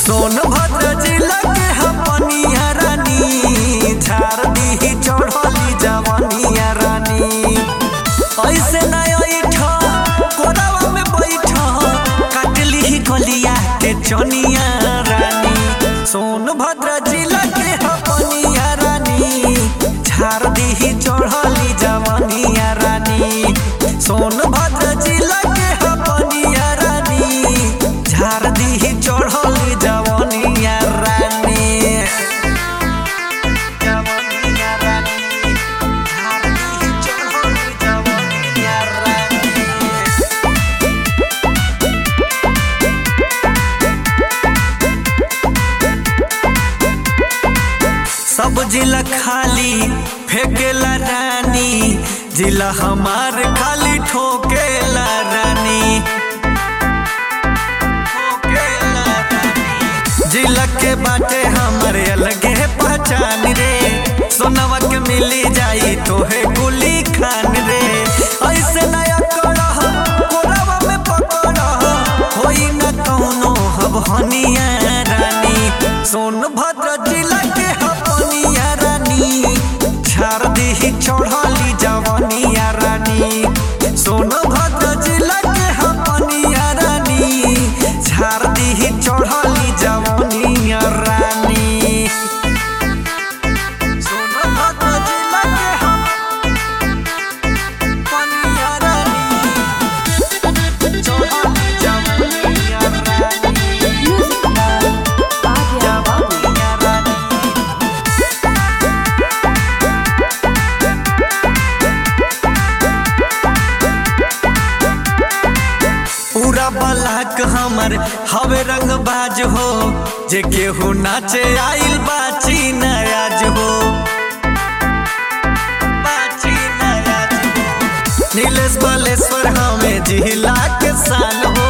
सोनभद्र जिला के हपनिया रानी झार दी चढ़ली जवनिया रानी ऐसे ना ऐठ कोरावा में बैठ काटली गलिया के चनिया रानी सोनभद्र जिला के हपनिया रानी झार दी चढ़ली जवनिया रानी सोनभद्र जिला के हपनिया रानी झार दी चढ़ली जवनिया रानी जवनिया रानी झार दी चढ़ली जवनिया रानी सब जिला खाली फेंकेला रानी जिला हमार खाली ठोकेला रानी ठोकेला रानी। जिला के बाटे हमरे अलगे पहचान रे सोनवा के मिली जाई तोहे गुली खान रे ऐसे नया करह कोरावा में पकड़ह होई न कौनो हब हनिया रानी सोनभद्र जिला के हपनिया रानी झार दी चढ़ली जवनिया रानी सोनभद्र जिला के हपनिया रानी झार दी चढ़ली जवनिया रानी सोनभद्र जिला के हपनिया रानी चढ़ली जवनिया रानी जवनिया रानी पूरा बलाक हमर हवे रंग बाज हो जे केहू नाचे आइल बाची नयाज हो बाची नयाज हो नीलेश बलेश्वर हमें जिला के साल हो